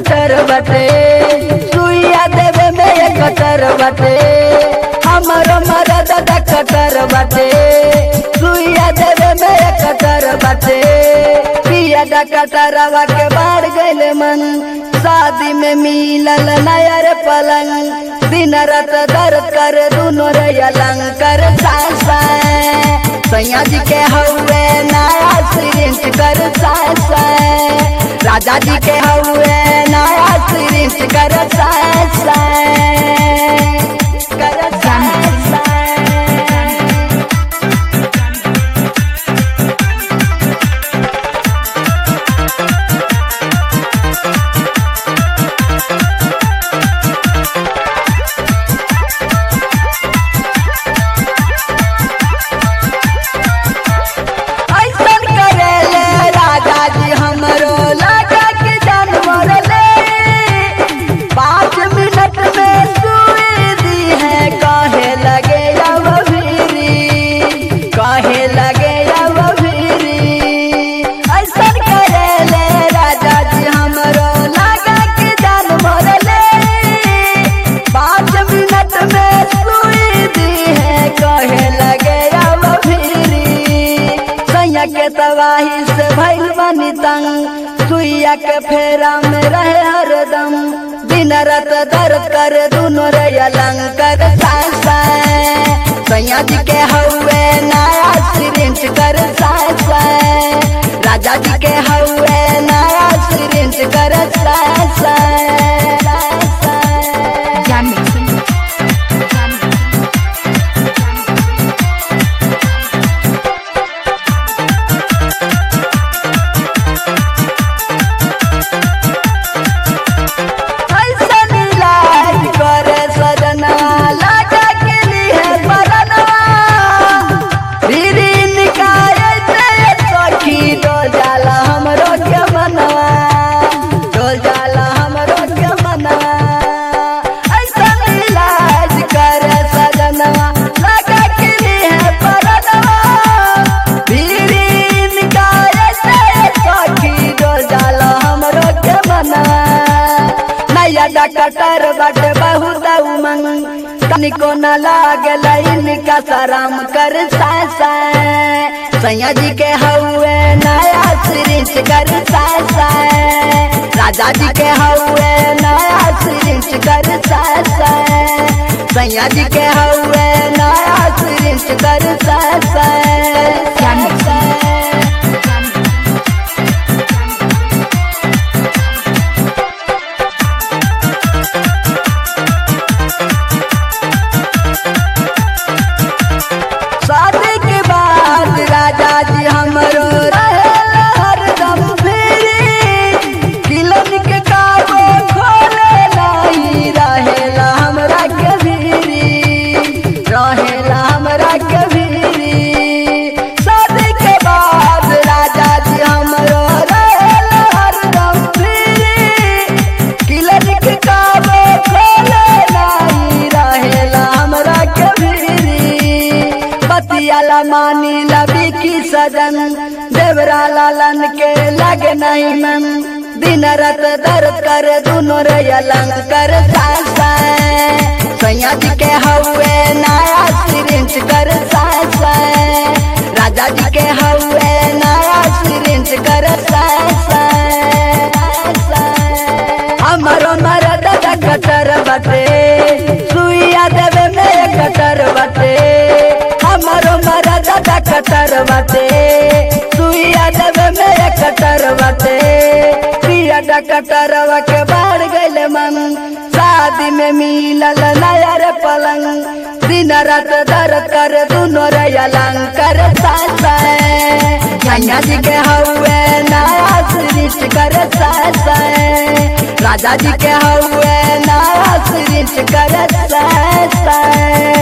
Cutter बटे सुइया देवे में एक कटर बटे हमरो मरद दा कटर बटे सुइया देवे में एक कटर बटे पिया दा कटरवा के बाढ़ गइल मन शादी में मिलल नयर पलंग दिन रात दर्द कर दुनो रे अलंकर साय साय सैया जी के हौवे नया सिरिंच कर साय साय राजा जी के हौवे नया सिरिंच कर साय साय कर साय साय ऐसन करेले राजा जी हमरो लगा के जानवर ले पाँच मिनट में सुई दी है कहे लगे अब भीरी कहे लगे अब भीरी ऐसन करेले राजा जी हमरो लगा के जानवर ले पाँच मिनट में सुई दी है कहे लगे अब भीरी सैया के तबाही से भइल बनी तंग सुइया के फेरा में रहे हरदम दिन रात दर्द कर दुनो रे अलंकर साय साय सैया जी के हौवे नया सिरिंच कर साय साय राजा जी के हौवे नया सिरिंच कर साय साय साय साय Jan mixing. ऐसन इलाज करे सजना लगा के लिए परनवा दीदी निकाय से सखी डोल जाला हमरो के मनवा डोल जाला हमरो के मनवा ऐसन इलाज करे सजनवा लगा के लिए परनवा दीदी निकाय से सखी डोल जाला हमरो के मनवा नया डकटर बट बहुत उमंग तनिको न लागल इनका सराम कर साय साय सैया जी के हौवे नया सिरिंच कर साय साय राजा जी के हौवे नया सिरिंच कर साय साय सैया जी के हौवे नया सिरिंच कर साय साय साय शादी के बाद राजा जी हमरो रहेला हरदम फेरी क्लिनिक काबो खोले नहीं रहेला हमरा के भीरी रहेला हमरा के भीरी शादी के बाद राजा जी हमरो रहेला हरदम फेरी क्लिनिक काबो खोले नहीं रहेला हमरा के भीरी बतियाला मानी लबी की सजन देवरा लालन के लगे नहीं मन दिन रात दर्द कर दुनो रे अलंग कर साय साय सैया जी के हौवे नया सिरिंच कर साय साय राजा जी के हौवे नया सिरिंच कर साय साय साय हमरो मरद दा कटर बटे सुइया देवे में कटर बटे हमरो मरद दा कटर बटे सुइया देवे में कटर बटे पिया दा कटरवा के बाढ़ गइल मन शादी में मिलल नया रे पलंग दिन रात दर्द कर दुनो रे अलंकर साय साय झंझा जी के हौवे नया सृष्ट कर साय साय राजा जी के हौवे नया सृष्ट कर साय साय